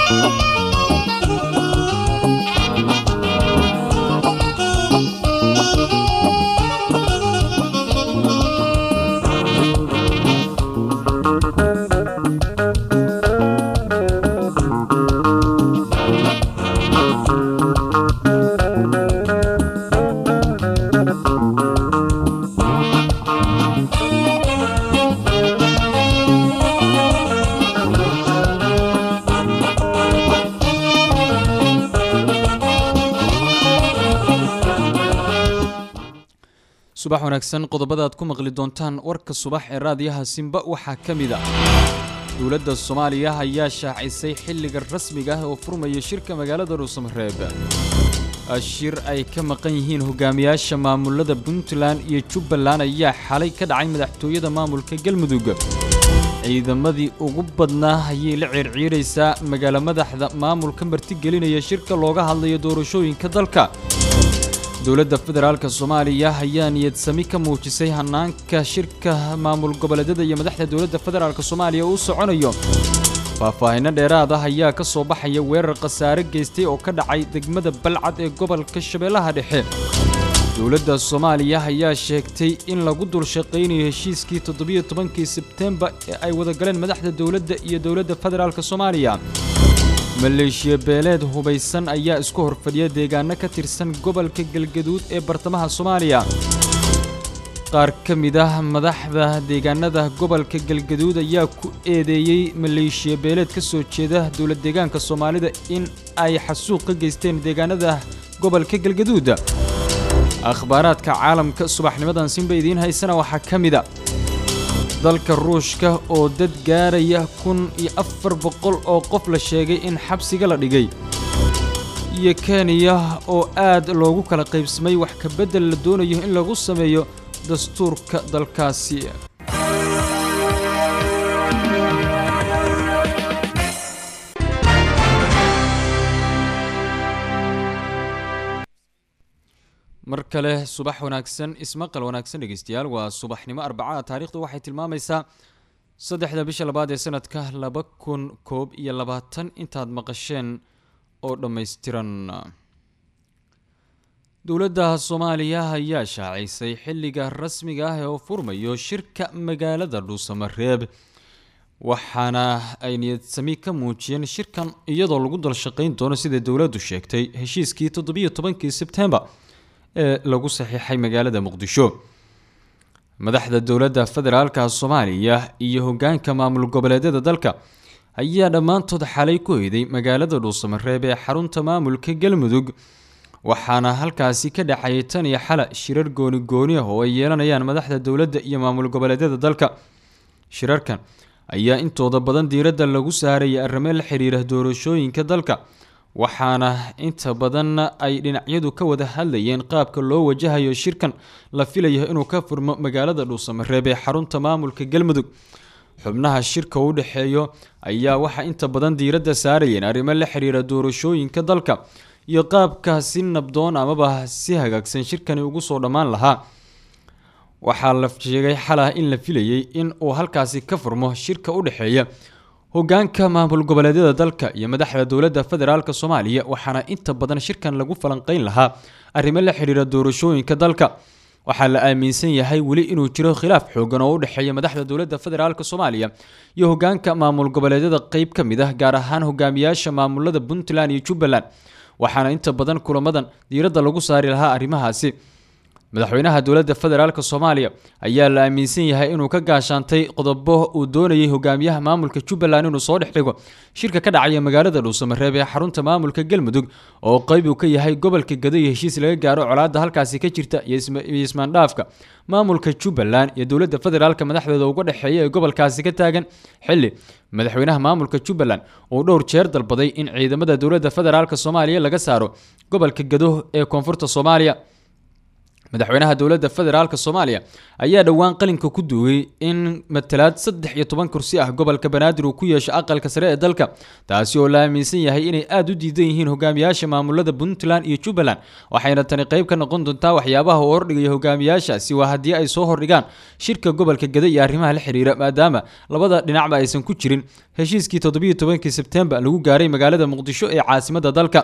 subax wanaagsan qodobada aad ku maqli doontaan warka subax ee raadiyaha simba waxaa ka mid a dowladda soomaaliya ayaa shaacisay xilliga rasmiga ah oo furmaya shirka magaalada dhuusamareeb shir ay ka maqan yihiin hogaamiyaasha maamulada puntland iyo jubbaland ayaa xalay ka dhacay madaxtooyada maamulka galmudug ciidamadii ugu badnaa ayay la ciirciiraysaa magaalo madaxda maamulka martigelinaya shirka looga hadlayo doorashooyinka dalka dowladda federaalka soomaaliya ayaa niyadsami ka muujisay hanaanka shirka maamul goboleedyada iyo madaxda dowladda federaalk soomaaliya uu soconayo faahfaahinno dheeraad ah ayaa ka soo baxaya weerar khasaare geystay oo ka dhacay degmada balcad ee gobolka shabeellaha dhexe dowladda soomaaliya ayaa sheegtay in lagu dul shaqaynayo heshiiskii toddobiyo tobankii sebtembar ee ay wadagaleen madaxda dowladda iyo dowladda federaalk soomaaliya maleeshiya beeleed hubaysan ayaa isku horfadhiya deegaano ka tirsan gobolka galgaduud ee bartamaha soomaaliya qaar ka mid ah madaxda deegaanada gobolka galgaduud ayaa ku eedeeyey maleeshiya beeleed ka soo jeeda dowlad deegaanka soomaalida in ay xasuuq ka geysteen deegaanada gobolka galgaduud akhbaaraadka caalamka subaxnimadan sinba idiin haysana waxaa ka mid a dalka ruushka oo dad gaaraya kun iyo afar boqol oo qof la sheegay in xabsiga la dhigay iyo kenya oo aad loogu kala qaybsamay wax ka beddel la doonayo in lagu sameeyo dastuurka dalkaasi mar kale subax wanaagsan ismaqal wanaagsan dhegeystayaal waa subaxnimo arbacada taarikhdu waxay tilmaamaysaa saddexda bisha labaad ee sanadka laba kun koob iyo labaatan intaad maqasheen oo dhammaystiran dowladda soomaaliya ayaa shaacisay xilliga rasmiga ah ee uu furmayo shirka magaalada dhuusamareeb waxaana ay niyadsami ka muujiyeen shirkan iyadoo lagu dal shaqayn doono sida dowladdu sheegtay heshiiskii toddobiyo tobankii sebtembar ee lagu saxiixay magaalada muqdisho madaxda dowladda federaalka soomaaliya iyo hogaanka maamul goboleedyada dalka ayaa dhammaantood xalay ku hoyday magaalada dhuusamareeb ee xarunta maamulka galmudug waxaana halkaasi ka dhacayay tan iyo xala shirar gooni gooni ah oo ay yeelanayaan madaxda dowladda iyo maamul goboleedyada dalka shirarkan ayaa intooda badan diiradda lagu saarayay arrimo la xiriira doorashooyinka dalka waxaana inta badan ay dhinacyadu ka wada hadlayeen qaabka loo wajahayo shirkan la filayo inuu ka furmo magaalada dhuusamareeb ee xarunta maamulka galmudug xubnaha shirka u dhexeeyo ayaa waxaa inta badan diiradda saarayeen arrimo la xiriira doorashooyinka dalka iyo qaabka si nabdoon amaba si hagaagsan shirkani ugu soo dhammaan lahaa waxaa la sheegay xalah in la filayay in uu halkaasi ka furmo shirka u dhexeeya hogaanka maamul goboleedyada dalka iyo madaxda dowladda federaalk soomaaliya waxaana inta badan shirkan lagu falanqeyn lahaa arrimo la xiriira doorashooyinka dalka waxaa la aaminsan yahay weli inuu jiro khilaaf xoogan oo u dhexeeya madaxda dowladda federaalk soomaaliya iyo hogaanka maamul goboleedyada qeyb ka mid ah gaar ahaan hogaamiyaasha maamulada puntland iyo jubbaland waxaana inta badan kulamadan diiradda lagu saari lahaa arrimahaasi madaxweynaha dowladda federaalk soomaaliya ayaa la aaminsan yahay inuu ka gaashaantay qodobo uu doonayay hogaamiyaha maamulka jubbaland inuu soo dhex dhigo shirka ka dhacaya magaalada dhuusamareeb ee xarunta maamulka galmudug oo qeyb uu ka yahay gobolka gado iyo heshiis laga gaaro colaadda halkaasi ka jirta iyo ismaandhaafka maamulka jubbaland iyo dowladda federaalk madaxdeeda uga dhexeeya ee gobolkaasi ka taagan xili madaxweynaha maamulka jubbaland uu dhowr jeer dalbaday in ciidamada dowladda federaalk soomaaliya laga saaro gobolka gado ee koonfurta soomaaliya madaxweynaha dowladda federaalk soomaaliya ayaa dhowaan qalinka ku duugay in matalaad saddex iyo toban kursi ah gobolka banaadir uu ku yeesho aqalka sare ee dalka taasi oo la aaminsan yahay inay aada u diidan yihiin hogaamiyaasha maamulada puntland iyo jubbaland waxayna tani qayb ka noqon doontaa waxyaabaha uu hordhigaya hogaamiyaashaasi waa haddii ay soo hordhigaan shirka gobolka gada iyo arrimaha la xiriira maadaama labada dhinacba aysan ku jirin heshiiskii toddobiyo tobankii sebtembar lagu gaaray magaalada muqdisho ee caasimadda dalka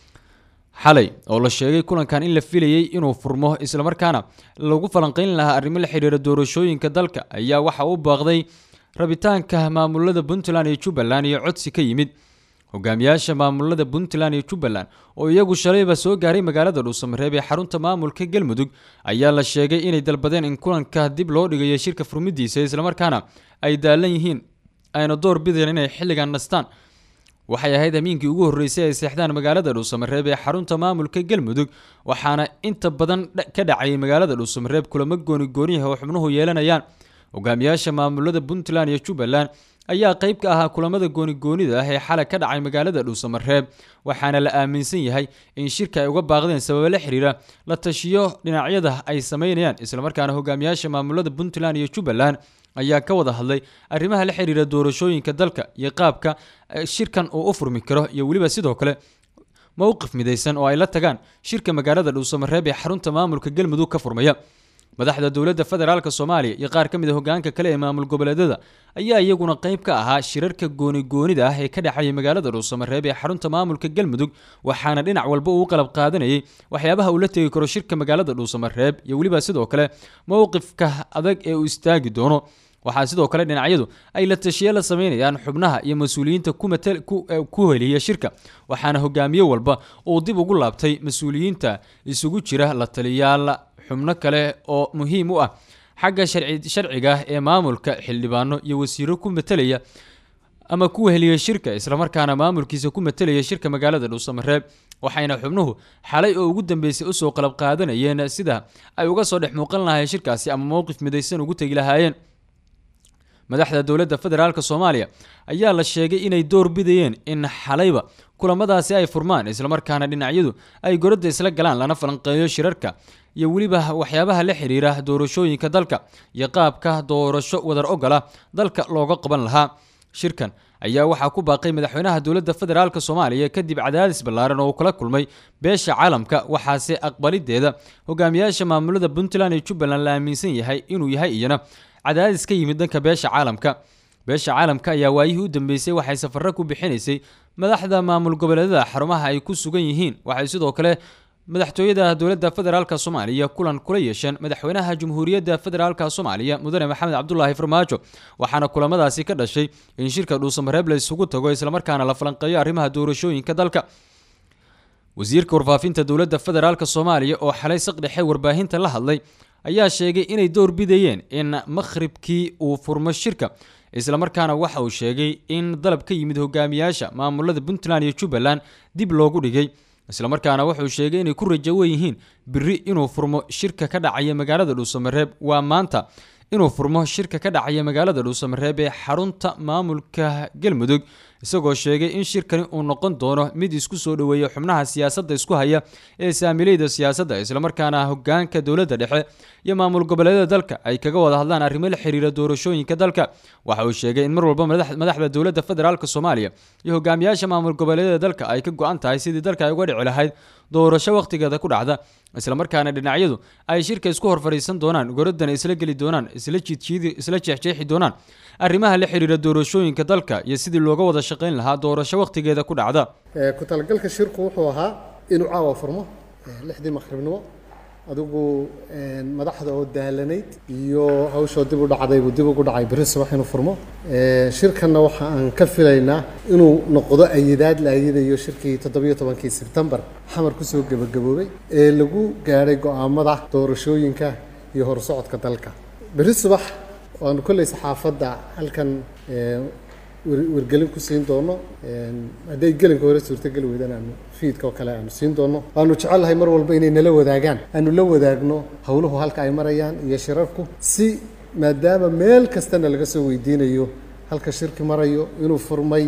xalay oo la sheegay kulankan in la filayay inuu furmo islamarkaana lagu falanqeyn lahaa arrimo la xiriira doorashooyinka dalka ayaa waxa u baaqday rabitaanka maamulada puntland iyo jubbaland iyo codsi ka yimid hogaamiyaasha maamulada puntland iyo jubbaland oo iyagu shalayba soo gaaray magaalada dhuusamareeb ee xarunta maamulka galmudug ayaa la sheegay inay dalbadeen in kulanka dib loo dhigayo shirka furmidiisa islamarkaana ay daalan yihiin ayna door bideen inay xilligan nastaan waxay ahayd amiinkii ugu horreysay ay seexdaan magaalada dhuusamareeb ee xarunta maamulka galmudug waxaana inta badan ka dhacayay magaalada dhuusamareeb kulamo gooni gooniyaha oo xubnuhu yeelanayaan hogaamiyaasha maamulada puntland iyo jubbaland ayaa qayb ka ahaa kulamada goonigoonida ah ee xalay ka dhacay magaalada dhuusamareeb waxaana la aaminsan yahay in shirka ay uga baaqdeen sababo la xiriira la tashiyo dhinacyada ay sameynayaan islamarkaana hogaamiyaasha maamulada puntland iyo jubbaland ayaa ka wada hadlay arrimaha la xiriira doorashooyinka dalka iyo qaabka shirkan uu u furmi karo iyo weliba sidoo kale mowqif midaysan oo ay la tagaan shirka magaalada dhuusamareeb ee xarunta maamulka galmudug ka furmaya madaxda dowladda federaalk soomaaliya iyo qaar ka mid a hogaanka kale ee maamul goboleedyada ayaa iyaguna qayb ka ahaa shirarka goonigoonida ah ee ka dhexeeyay magaalada dhuusamareeb ee xarunta maamulka galmudug waxaana dhinac walba uu qalab qaadanayay waxyaabaha uu la tegi karo shirka magaalada dhuusamareeb iyo weliba sidoo kale mowqifka adag ee uu istaagi doono waxaa sidoo kale dhinacyadu ay la tashiye la sameynayaan xubnaha iyo mas-uuliyiinta ku heliya shirka waxaana hogaamiye walba uu dib ugu laabtay mas-uuliyiinta isugu jira la taliyaal xubno kale oo muhiim u ah xagga sharciga ee maamulka xildhibaano iyo wasiiro ku matelaya ama ku heliya shirka islamarkaana maamulkiisa ku matelaya shirka magaalada dhuusamareeb waxayna xubnuhu xalay oo ugu dambeysay usoo qalab qaadanayeen sida ay uga soo dhex muuqan lahaayeen shirkaasi ama mowqif midaysan ugu tegi lahaayeen madaxda dowladda federaalk soomaaliya ayaa la sheegay inay door bidayeen in xalayba kulamadaasi ay furmaan islamarkaana dhinacyadu ay goradda isla galaan lana falanqeeyo shirarka iyo weliba waxyaabaha la xiriira doorashooyinka dalka iyo qaabka doorasho wadar ogola dalka looga qaban lahaa shirkan ayaa waxaa ku baaqay madaxweynaha dowladda federaalk soomaaliya kadib cadaadis ballaaran oo uu kala kulmay beesha caalamka waxaase aqbalideeda hogaamiyaasha maamulada puntland iyo jubbaland la aaminsan yahay inuu yahay iyana cadaadis ka yimid dhanka beesha caalamka beesha caalamka ayaa waayihii u dambeysay waxay safarro ku bixinaysay madaxda maamul goboleedyada xarumaha ay ku sugan yihiin waxay sidoo kale madaxtooyada dowladda federaalk soomaaliya kulan kula yeesheen madaxweynaha jamhuuriyadda federaalk soomaaliya mudane maxamed cabdulaahi farmaajo waxaana kulamadaasi ka dhashay in shirka dhuusamareeb la isugu tago islamarkaana la falanqeeyo arrimaha doorashooyinka dalka wasiirka warfaafinta dowladda federaalk soomaaliya oo xalay saqdhexe warbaahinta la hadlay ayaa sheegay inay door bidayeen in makhribkii uu furmo shirka islamarkaana waxa uu sheegay in dalab ka yimid hogaamiyaasha maamulada puntland iyo jubbaland dib loogu dhigay islamarkaana wuxuu sheegay inay ku rajawan yihiin biri inuu furmo shirka ka dhacaya magaalada dhuusamareeb waa maanta inuu furmo shirka ka dhacaya magaalada dhuusamareeb ee xarunta maamulka galmudug isagoo sheegay in shirkani uu noqon doono mid isku soo dhoweeya xubnaha siyaasadda isku haya ee saamileyda siyaasadda islamarkaana hogaanka dowladda dhexe iyo maamul goboleedyada dalka ay kaga wada hadlaan arrimo la xiriira doorashooyinka dalka waxa uu sheegay in mar walba madaxda dowladda federaalk soomaaliya iyo hogaamiyaasha maamul goboleedyada dalka ay ka go-an tahay sidii dalka ay uga dhici lahayd doorasho wakhtigeeda ku dhacda islamarkaana dhinacyadu ay shirka isku hor fadhiisan doonaan goradana isla geli doonaan isla jiidjiidi isla jeexjeexi doonaan arrimaha la xiriira doorashooyinka dalka iyo sidii looga wada shaqayn lahaa doorasho wakhtigeeda ku dhacda ku talagalka shirku wuxuu ahaa inuu caawa furmo lixdii maqribnimo adigu madaxda oo daalanayd iyo hawshoo dib u dhacdaybuu dib ugu dhacay beri subax inuu furmo shirkanna waxa aan ka filaynaa inuu noqdo ayidaad la ayadayo shirkii toddobiyo tobankii sebtembar xamar kusoo gebagaboobay ee lagu gaadhay go'aamada doorashooyinka iyo horsocodka dalka beri subax waanu kolley saxaafadda halkan wargelin ku siin doono hadday gelinka hore suurtogeli weydaan aanu fiidka oo kale aanu siin doono waanu jecelnahay mar walba inay nala wadaagaan aanu la wadaagno howluhu halka ay marayaan iyo shirarku si maadaama meel kastana laga soo weydiinayo halka shirki marayo inuu furmay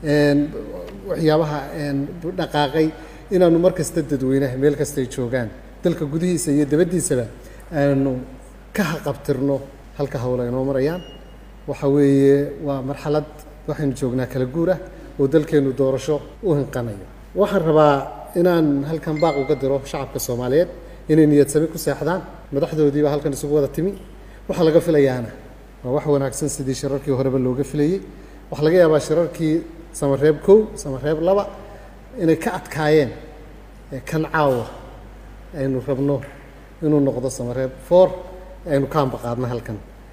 waxyaabaha dhaqaaqay inaanu mar kasta dadweynaha meel kastay joogaan dalka gudihiisa iyo dabaddiisaba aanu ka haqabtirno halka howla inoo marayaan waxa weeye waa marxalad waxaynu joognaa kala guur ah oo dalkeennu doorasho u hinqanayo waxaan rabaa inaan halkan baaq uga diro shacabka soomaaliyeed inay niyad sami ku seexdaan madaxdoodiiba halkan isugu wada timi waxaa laga filayaana waa wax wanaagsan sidii shirarkii horeba looga filayey waxaa laga yaabaa shirarkii samareeb kow samareeb laba inay ka adkaayeen kan caawa aynu rabno inuu noqdo samareeb four aynu ka ambaqaadno halkan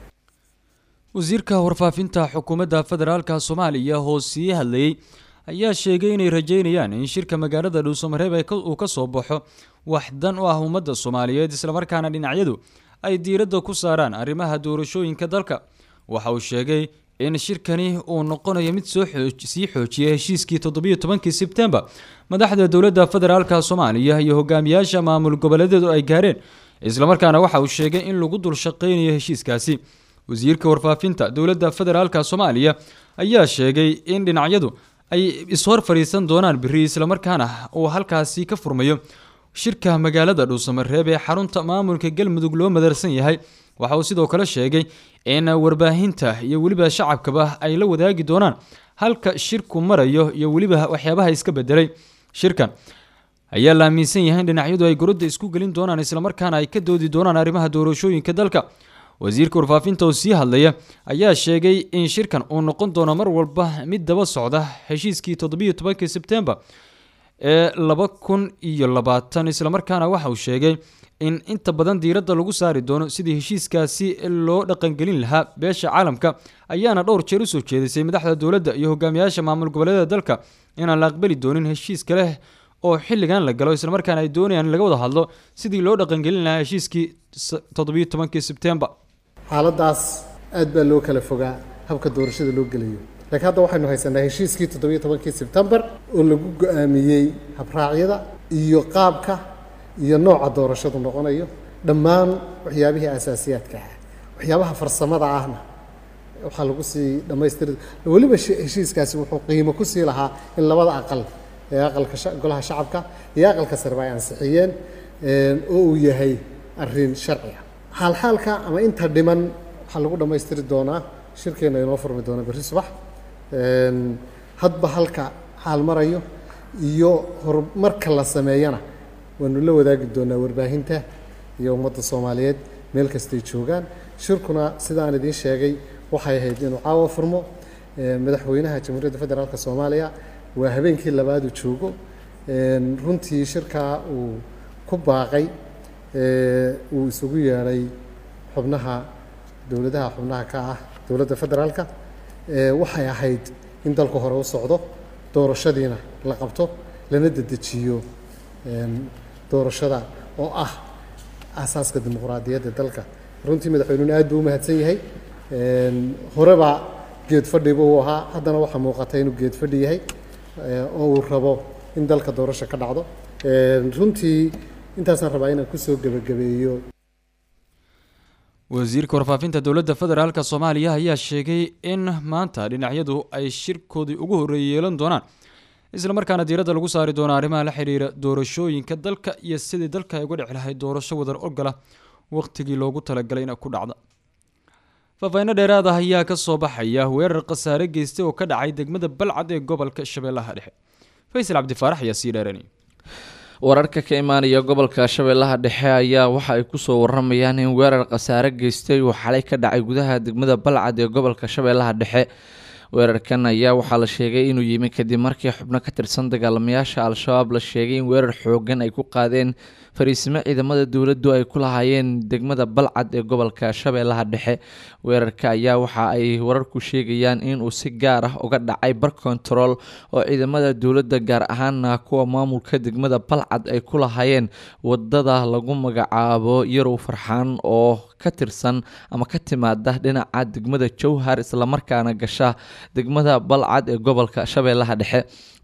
wasiirka warfaafinta xukuumadda federaalka soomaaliya oo sii hadlayey ayaa sheegay inay rajeynayaan in shirka magaalada dhuusamareeb uu ka soo baxo wax dan u ah ummadda soomaaliyeed islamarkaana dhinacyadu ay diiradda ku saaraan arrimaha doorashooyinka dalka waxa uu sheegay in shirkani uu noqonayo mid sii xoojiya heshiiskii toddobiyo tobankii sebtembar madaxda dowladda federaalka soomaaliya iyo hogaamiyaasha maamul goboleedyadu ay gaareen islamarkaana waxa uu sheegay in lagu dul shaqeynayo heshiiskaasi wasiirka warfaafinta dowladda federaalka soomaaliya ayaa sheegay in dhinacyadu ay ishor fadhiisan doonaan biri islamarkaana uu halkaasi ka furmayo shirka magaalada dhuusamareeb ee xarunta maamulka galmudug loo madarsan yahay waxa uu sidoo kale sheegay in warbaahinta iyo weliba shacabkaba ay la wadaagi doonaan halka shirku marayo iyo weliba waxyaabaha iska bedelay shirkan ayaa la aaminsan yahay in dhinacyadu ay gorodda isku gelin doonaan islamarkaana ay ka doodi doonaan arrimaha doorashooyinka dalka wasiirka warfaafinta oo sii hadlaya ayaa sheegay in shirkan uu noqon doono mar walba mid daba socda heshiiskii toddobiyo tobankii sebtembar ee laba kun iyo labaatan islamarkaana waxa uu sheegay in inta badan diiradda lagu saari doono sidii heshiiskaasi loo dhaqangelin lahaa beesha caalamka ayaana dhowr jeer usoo jeedisay madaxda dowladda iyo hogaamiyaasha maamul goboleedyada dalka inaan la aqbali doonin heshiis kale oo xilligan la galo islamarkaana ay doonayaan in laga wada hadlo sidii loo dhaqangelin lahaa heshiiskii toddobiyo tobankii sebtembar xaaladdaas aad baa loo kala fogaa habka doorashada loo gelayo laakiin hadda waxaynu haysanaa heshiiskii toddobiyo tobankii sebtembar oo lagu go-aamiyey habraacyada iyo qaabka iyo nooca doorashadu noqonayo dhammaan waxyaabihii asaasiyaadka ah waxyaabaha farsamada ahna waxaa lagu sii dhammaystiri weliba heshiiskaasi wuxuu qiimo ku sii lahaa in labada aqal ee aqalka golaha shacabka iyo aqalka sareba ay ansixiyeen oo uu yahay arrin sharciga xaalxaalka ama inta dhiman waxaa lagu dhammaystiri doonaa shirkeenna inoo furmi doona berri subax hadba halka xaal marayo iyo horumarka la sameeyana waanu la wadaagi doonaa warbaahinta iyo ummadda soomaaliyeed meel kastay joogaan shirkuna sidaan idiin sheegay waxay ahayd inuu caawa furmo madaxweynaha jamhuuriyadda federaalk soomaaliya waa habeenkii labaadu joogo runtii shirkaa uu ku baaqay uu isugu yeedhay xubnaha dowladaha xubnaha ka ah dowladda federaalka waxay ahayd in dalku hore u socdo doorashadiina la qabto lana dedejiyo doorashada oo ah aasaaska dimuqraadiyadda dalka runtii madaxweynuhuna aad buu u mahadsan yahay horeba geed fadhi buu ahaa haddana waxaa muuqata inuu geed fadhi yahay oo uu rabo in dalka doorasho ka dhacdo runtii intaasaan rabaa inaan kusoo gebagabeeyo wasiirka warfaafinta dowladda federaalk soomaaliya ayaa sheegay in maanta dhinacyadu ay shirkoodii ugu horreeyay yeelan doonaan islamarkaana diiradda lagu saari doono arrimaha la xiriira doorashooyinka dalka iyo sidii dalka ay uga dhici lahayd doorasho wadar ogola wakhtigii loogu talagalay ina ku dhacda faahfaahinno dheeraad ah ayaa ka soo baxaya weerar khasaare geystay oo ka dhacay degmada balcad ee gobolka shabeellaha dhexe faysal cabdifaarax ayaa sii dheeranaya wararka ka imaanaya gobolka shabeellaha dhexe ayaa waxa ay kusoo waramayaan in weerar khasaare geystay uu xalay ka dhacay gudaha degmada balcad ee gobolka shabeellaha dhexe weerarkan ayaa waxaa la sheegay inuu yimi kadib markii xubno ka tirsan dagaalamayaasha al-shabaab la sheegay in weerar xoogan ay ku qaadeen fariisimo ciidamada dowladdu ay ku lahaayeen degmada balcad ee gobolka shabeellaha dhexe weerarka ayaa waxa ay wararku sheegayaan inuu si gaar ah uga dhacay bar control oo ciidamada dowladda gaar ahaana kuwa maamulka degmada balcad ay ku lahaayeen wadada lagu magacaabo yarow farxaan oo ka tirsan ama ka timaada dhinaca degmada jowhar islamarkaana gasha degmada balcad ee gobolka shabeellaha dhexe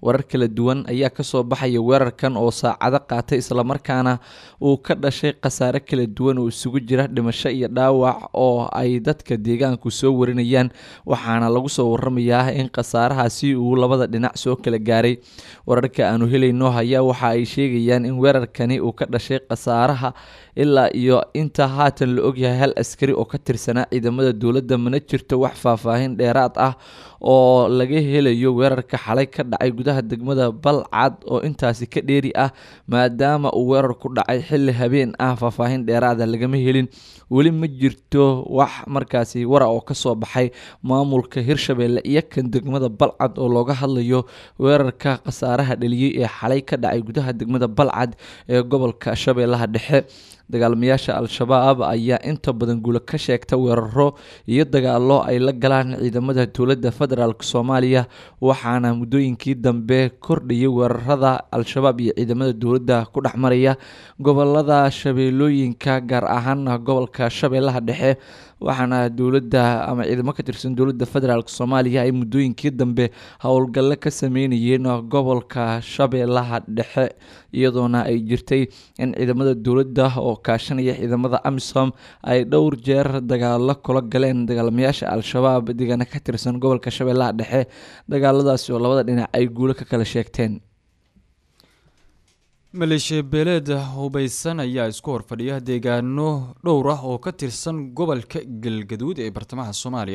warar kala duwan ayaa kasoo baxaya weerarkan oo saacado qaatay islamarkaana uu ka dhashay khasaare kala duwan oo isugu jira dhimasho iyo dhaawac oo ay dadka deegaanku soo warinayaan waxaana lagu soo waramayaa in khasaarahaasi uu labada dhinac soo kala gaaray wararka aanu helayno ayaa waxa ay sheegayaan in weerarkani uu ka dhashay khasaaraha ilaa iyo inta haatan la ogyahay hal askari oo ka tirsanaa ciidamada dowladda mana jirto wax faahfaahin dheeraad ah oo laga helayo weerarka xalay ka dhacay gudaha degmada balcad oo intaasi ka dheeri ah maadaama uu weerar ku dhacay xilli habeen ah faahfaahin dheeraada lagama helin weli ma jirto wax markaasi wara oo kasoo baxay maamulka hirshabelle iyo kan degmada balcad oo looga hadlayo weerarka khasaaraha dhaliyey ee xalay ka dhacay gudaha degmada balcad ee gobolka shabeellaha dhexe dagaalamayaasha al-shabaab ayaa inta badan guulo ka sheegta weeraro iyo dagaalo ay la galaan ciidamada dowladda federaalk soomaaliya waxaana muddooyinkii dambe kordhayay weerarada al-shabaab iyo ciidamada dowladda ku dhex maraya gobolada shabeellooyinka gaar ahaana gobolka shabeellaha dhexe waxaana dowladda ama ciidamo ka tirsan dowladda federaalk soomaaliya ay muddooyinkii dambe howlgalle ka sameynayeen gobolka shabeellaha dhexe iyadoona ay jirtay in ciidamada dowladda oo kaashanaya ciidamada amisom ay dhowr jeer dagaalo kula galeen dagaalamayaasha al-shabaab deegaana ka tirsan gobolka shabeellaha dhexe dagaaladaasi oo labada dhinac ay guulo ka kala sheegteen maleeshiya beeleeda hubaysan ayaa isku horfadhiya deegaano dhowr ah oo ka tirsan gobolka galgaduud ee bartamaha soomaaliya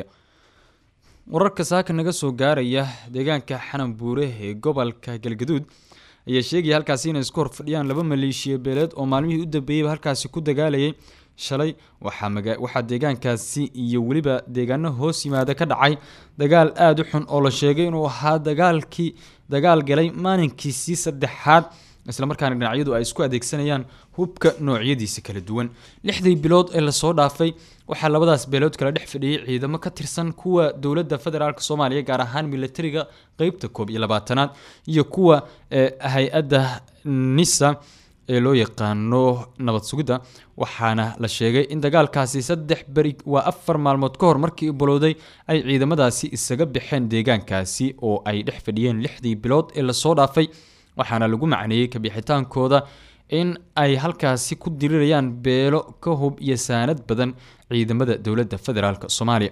wararka saaka naga soo gaaraya deegaanka xanan buure ee gobolka galgaduud ayaa sheegaya halkaasi inay isku horfadhiyaan laba maleeshiya beeleed oo maalmihii u dambeeyeyba halkaasi ku dagaalayay shalay waxaa deegaankaasi iyo weliba deegaano hoos yimaada ka dhacay dagaal aada u xun oo la sheegay inuu ahaa dagaalkii dagaal galay maalinkiisii saddexaad islamarkaana dhinacyadu ay isku adeegsanayaan hubka noocyadiisa kala duwan lixdii bilood ee lasoo dhaafay waxaa labadaas beelood kala dhex fadhiyey ciidamo ka tirsan kuwa dowladda federaalk soomaaliya gaar ahaan militariga qeybta koob iyo labaatanaad iyo kuwa hay-adda nisa ee loo yaqaano nabad sugidda waxaana la sheegay in dagaalkaasi saddex beri waa afar maalmood ka hor markii bilowday ay ciidamadaasi isaga baxeen deegaankaasi oo ay dhex fadhiyeen lixdii bilood ee lasoo dhaafay waxaana lagu macneeyey kabixitaankooda in ay halkaasi ku dirirayaan beelo ka hub iyo saanad badan ciidamada dowladda federaalk soomaaliya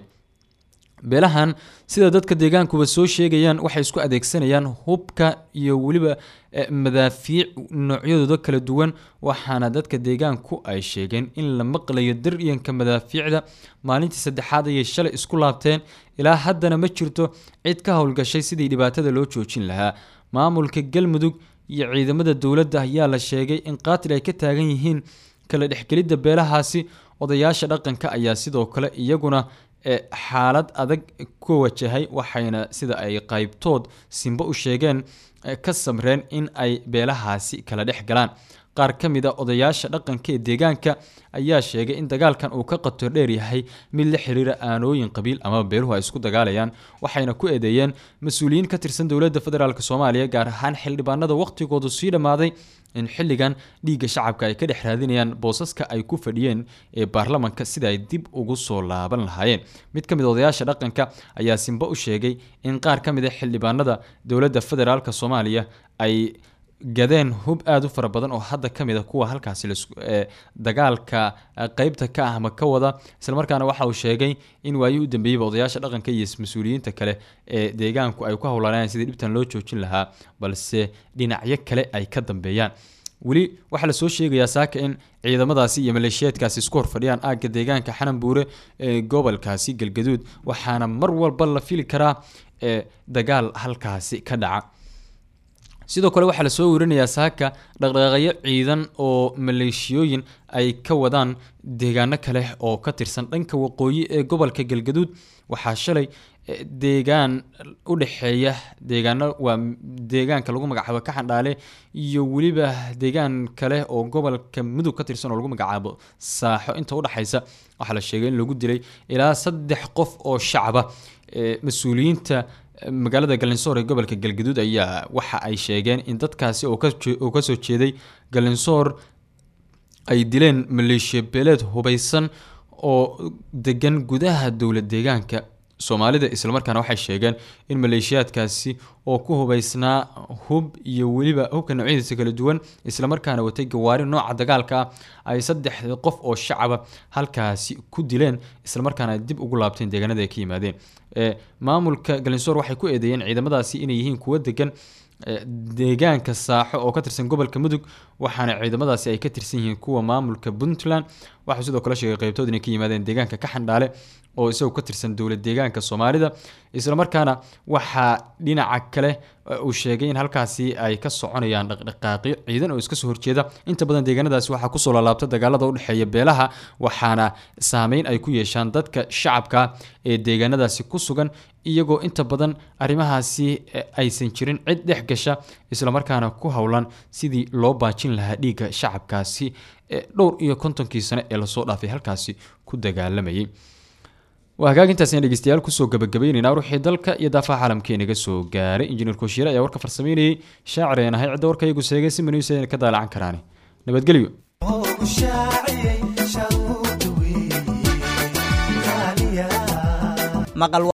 beelahan sida dadka deegaankuba soo sheegayaan waxay isku adeegsanayaan hubka iyo weliba madaafiic noocyadooda kala duwan waxaana dadka deegaanku ay sheegeen in la maqlayo daryanka madaafiicda maalintii saddexaad ayay shalay isku laabteen ilaa haddana ma jirto cid ka howlgashay sidii dhibaatada loo joojin lahaa maamulka galmudug iyo ciidamada dowladda ayaa la sheegay in qaatil ay ka taagan yihiin kala dhexgelidda beelahaasi odayaasha dhaqanka ayaa sidoo kale iyaguna xaalad adag ku wajahay waxayna sida ay qaybtood simbo u sheegeen ka samreen in ay beelahaasi kala dhex galaan qaar ka mid a odayaasha dhaqanka ee deegaanka ayaa sheegay in dagaalkan uu ka qator dheer yahay mid la xiriira aanooyin qabiil amaba beeluhu ay isku dagaalayaan waxayna ku eedeeyeen mas-uuliyiin ka tirsan dowladda federaalk soomaaliya gaar ahaan xildhibaanada waqtigoodu sii dhammaaday in xilligan dhiigga shacabka ay ka dhex raadinayaan boosaska ay ku fadhiyeen ee baarlamanka sida ay dib ugu soo laaban lahaayeen mid ka mid odayaasha dhaqanka ayaa simbo u sheegay in qaar ka mid a xildhibaanada dowladda federaalk soomaaliya ay gadeen hub aada u fara badan oo hadda ka mid a kuwa halkaasi dagaalka qeybta ka ah ama ka wada islamarkaana waxa uu sheegay in waayii u dambeeyeyba odayaasha dhaqanka iyo mas-uuliyiinta kale ee deegaanku ay ku howlanayaan sidii dhibtan loo joojin lahaa balse dhinacyo kale ay ka dambeeyaan weli waxaa lasoo sheegayaa saaka in ciidamadaasi iyo maleeshiyeedkaasi isku horfadhiyaan aagga deegaanka xanan buure ee gobolkaasi galgaduud waxaana mar walba la fili karaa ee dagaal halkaasi ka dhaca sidoo kale waxaa lasoo werinayaa saaka dhaqdhaqaaqyo ciidan oo maleeshiyooyin ay ka wadaan deegaano kale oo ka tirsan dhanka waqooyi ee gobolka galgaduud waxaa shalay deegaan u dhexeeya deegaano waa deegaanka lagu magacaabo kaxandhaale iyo weliba deegaan kale oo gobolka mudug ka tirsan oo lagu magacaabo saaxo inta udhexaysa waxaa la sheegay in lagu dilay ilaa saddex qof oo shacaba mas-uuliyiinta magaalada galinsoor ee gobolka galgaduud ayaa waxa ay sheegeen in dadkaasi oo kasoo jeeday galinsoor ay dileen maleeshiya beeleed hubaysan oo degan gudaha dowlad deegaanka soomaalida islamarkaana waxay sheegeen in maleeshiyaadkaasi oo ku hubeysnaa hub iyo weliba hubka noocyadiisa kala duwan islamarkaana watay gawaari nooca dagaalka ah ay saddex qof oo shacaba halkaasi ku dileen islamarkaana ay dib ugu laabteen deegaanada ay ka yimaadeen ee maamulka galinsoor waxay ku eedeeyeen ciidamadaasi inay yihiin kuwo degan ee, deegaanka saaxo oo ka tirsan gobolka mudug waxaana ciidamadaasi ay ka tirsan yihiin kuwa maamulka puntland waxaa sidoo kale sheegay qeybtood inay ka yimaadeen deegaanka kaxandhaale oo isagoo ka tirsan dowlad deegaanka soomaalida islamarkaana waxaa dhinaca kale eh, uu sheegay in halkaasi ay ka soconayaan dhaqdhaqaaqyo ciidan oo iska soo horjeeda inta badan deegaanadaasi waxaa kusoo laalaabta dagaalada udhexeeya beelaha waxaana saameyn ay ku yeeshaan dadka shacabka ee deegaanadaasi ku sugan iyagoo inta badan arrimahaasi eh, aysan jirin cid dhex gasha islamarkaana ku howlan sidii loo baajin lahaa dhiigga shacabkaasi ee dhowr iyo kontonkii sane ee lasoo dhaafay halkaasi ku dagaalamayay waa hagaagintaasina dhegeystayaal kusoo gabagabaynaynaa ruuxii dalka iyo daafaha caalamkeenaga soo gaaray injineer kooshiire ayaa warka farsameynayay shaacir ayaan ahay cidda warka iyagu seegay si manuusa ayna ka daalacan karaan nabadgelyo maqal